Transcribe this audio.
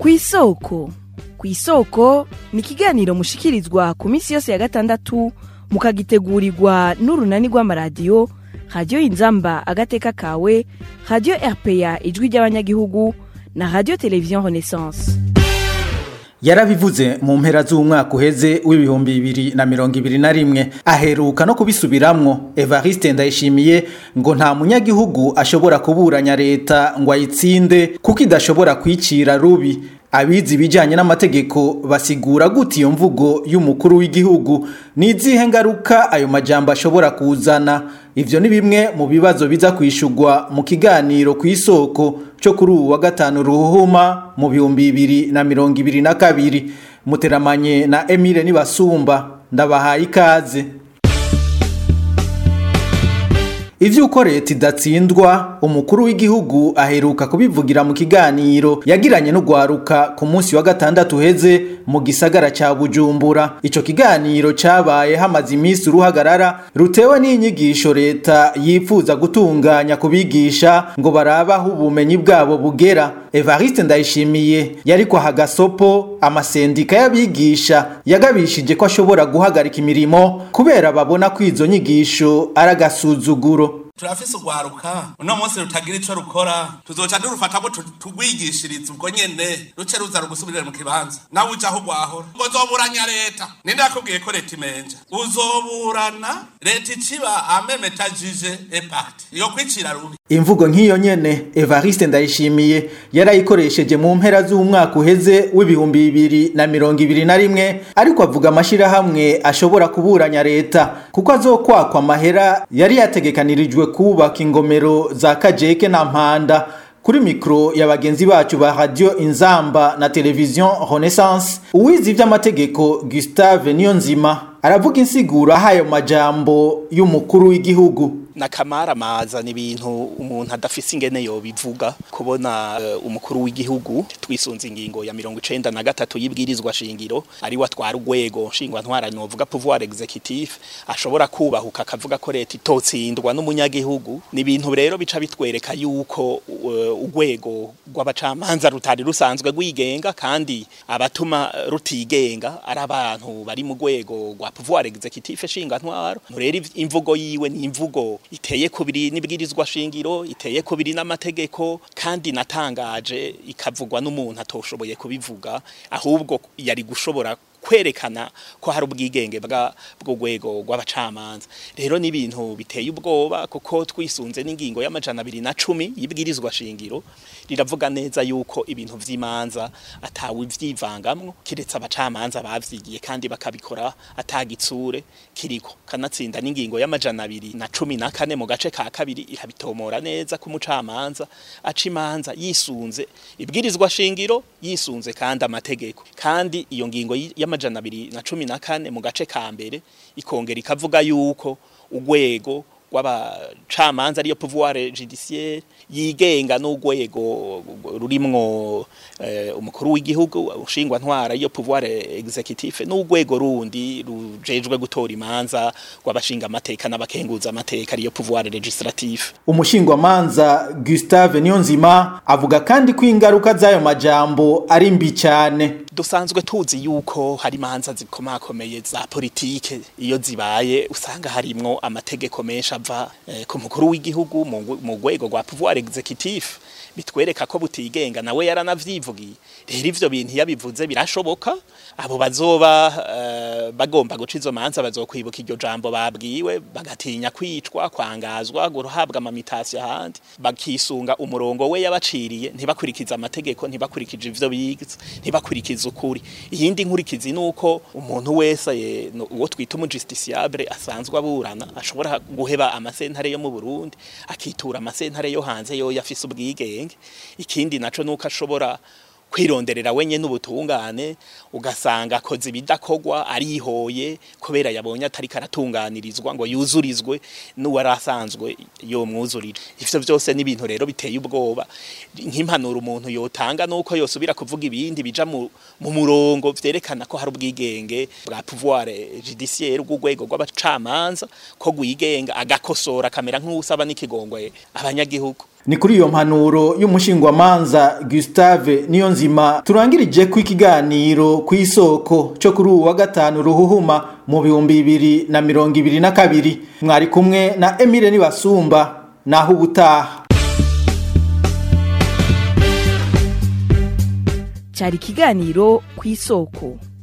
ku isoko ku isoko ni ikiganiro mushikirizwa ku minsi yose ya gatandatu mukagitegurirwa n'urunani rw'amaradiyo radiyo inzamba agateka kawe radiyo rpa ijwi ry'abanyagihugu na radiyo televiziyo renaissance yarabivuze mu mpera z'umwaka uheze w'ibihumbi bibiri na mirongo ibiri na rimwe aheruka no kubisubiramwo evariste ndayishimiye ngo nta munyagihugu ashobora kuburanya leta ngo ayitsinde kuko idashobora kwicira rubi abizi ibijyanye n'amategeko basigura gute iyo mvugo y'umukuru w'igihugu ni izihe ngaruka ayo majambo ashobora kuzana ivyo ni bimwe mu bibazo biza kwishurwa mu kiganiro ku isoko cyo kuri ubu wa gatanu ruhuma mu bihumbi bibiri na mirongo ibiri na kabiri muteramanye na emile nibasumba ndabahaye ikaze ivyuko leta idatsindwa umukuru w'igihugu aheruka kubivugira mu kiganiro yagiranye n'ugwaruka ku munsi wa gatandatu uheze mu gisagara ca bujumbura ico kiganiro cabaye hamaze iminsi uruhagarara rutewe n'inyigisho leta yifuza gutunganya kubigisha ngo barabaho ubumenyi bwabo bugera evariste ndayishimiye yariko aha gasopo amasendika y'abigisha yagabishije ko ashobora guhagarika imirimo kubera babona ko izo nyigisho ari agasuzuguro turafise urwaruka uno munsi rutagira ico rukora tuzoca durufatamo tugwigishiriza ubwo nyene ruce ruza rugusubirire mu kibanza nawe uja aho rwahora ngo zoburanya leta ninde yakubwiye ko leta imenja uzoburana leta iciba amemetajije epakti iyo kwicira rubi imvugo nk'iyo nyene evariste ndayishimiye yarayikoresheje mu mpera z'umwaka uheze w'ibihumbi bibiri na mirongo ibiri na rimwe ariko avuga amashirahamwe ashobora kuburanya leta kuko azokwakwa amahera yari yategekanirijwe kubaka ingomero za kajeke na mpanda kuri mikro ya bagenzi bacu ba radio inzamba na televiziyo renaissance uwizi ivy'amategeko gustave niyonzima aravuga insiguro ahayo majambo y'umukuru w'igihugu nakamara maza ni ibintu umuntu adafise ingene yobivuga kubona uh, umukuru w'igihugu twisunze ingingo ya mirongo icenda na gatatu y'ibwirizwa shingiro ari watwara urwego nshingwa ntwara novuga pouvoir executif ashobora kubahuka akavuga ko leta itotsindwa n'umunyagihugu ni ibintu rero bica bitwereka yuko urwego uh, rw'abacamanza rutari rusanzwe rwigenga kandi abatuma rutigenga ari abantu bari mu rwego rwa pouvoir executif shinga ntwaro rero imvugo yiwe ni imvugo iteye kubiri n'ibwirizwa shingiro iteye kubiri n'amategeko kandi natangaje ikavugwa n'umuntu atoshoboye kubivuga ahubwo yari gushobora kwerekana ko hari ubwigenge bw'urwego rw'abacamanza rero ni ibintu biteye ubwoba kuko twisunze n'ingingo y'amajana abiri na cumi y'ibwirizwa shingiro riravuga neza yuko ibintu vy'imanza atawe vyivangamwo kiretse abacamanza bavyigiye kandi bakabikora atagitsure kiriko kanatsinda n'ingingo y'amajana abiri na cumi na kane mu gace ka kabiri irabitomora neza ku mucamanza aca imanza yisunze ibwirizwa shingiro yisunze kandi amategeko kandi iyo ngingo y'amajana abiri na cumi na kane mu gace ka mbere ikongera ikavuga yuko urwego rw'abacamanza ariyo pouvoir judiciaire yigenga n'urwego rurimwo uh, umukuru w'igihugu ushingwa ntwara iyo pouvoir executif n'urwego rundi rujejwe gutora imanza rw'abashinga amateka n'abakenguza amateka ariyo pouvoir legislatif umushingwa manza Gustave Niyonzima avuga kandi ko ingaruka z'ayo majambo ari mbi cyane dusanzwe tuzi yuko hari imanza zikomakomeye za politike iyo zibaye usanga harimwo amategeko menshi ava eh, ku mukuru w'igihugu mu rwego rwa pouvoir executif bitwereka ko butigenga nawe yaranavyivugiye rero ivyo bintu yabivuze birashoboka abo bazoba uh, bagomba guca izo manza bazokwibuka iryo jambo babwiwe bagatinya kwicwa kwangazwa guhabwa amamitasi ahandi bakisunga umurongo we yabaciriye ntibakurikiza amategeko ntibakurikije ivyo bize ntibakurikiza ukuri iyindi nkurikizi nuko umuntu wese uwo twita umujusticiable asanzwe aburana ashobora guheba amasentare yo mu Burundi akitura amasentare yo hanze yo yafise ubwigenge ikindi naco nuko ashobora kwironderera wenye n'ubutungane ugasanga akoze ibidakogwa arihoye kubera yabonye atari karatunganirizwa ngo yuzurizwe n'uwari asanzwe yomwuzurira ivyo vyose n'ibintu rero biteye ubwoba nk'impanuro umuntu yotanga nuko yosubira kuvuga ibindi bija mu murongo vyerekana ko hari ubwigenge bwa pouvoir judiciaire bw'urwego rw'abacamanza ko gwigenga agakosora kamera nk'usaba n'ikigongwe abanyagihugu ni kuri iyo mpanuro y'umushingwamanza Gustave Niyonzima turangirije ku ikiganiro ku isoko cyo kuri uwa gatanu ruhuhuma mu bihumbi bibiri na mirongo ibiri na kabiri mwari kumwe na Emile Nibasumba naho ubutaha cyari ikiganiro ku isoko